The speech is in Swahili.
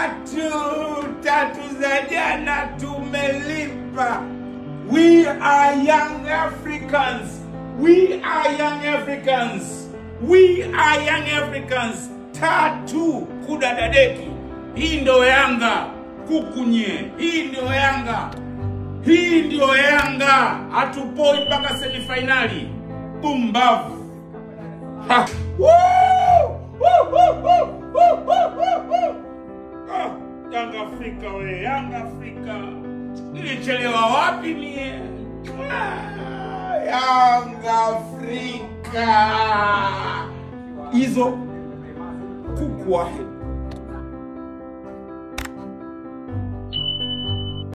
tatu tatu za jana tumelipa. We are young Africans. We are young Africans. We are young Africans. Tatu kudadadeki. Hii ndio Yanga kukunye. Hii ndio Yanga. Hii ndio Yanga. Hatupoi mpaka semifainali. Pumbavu. Ha. Woo! Woo, woo, woo, woo, woo, woo, woo. Ah, Yanga Afrika we, Yanga Afrika. Nilichelewa wapi mie? Ah, Yanga Afrika. Hizo kuku wahe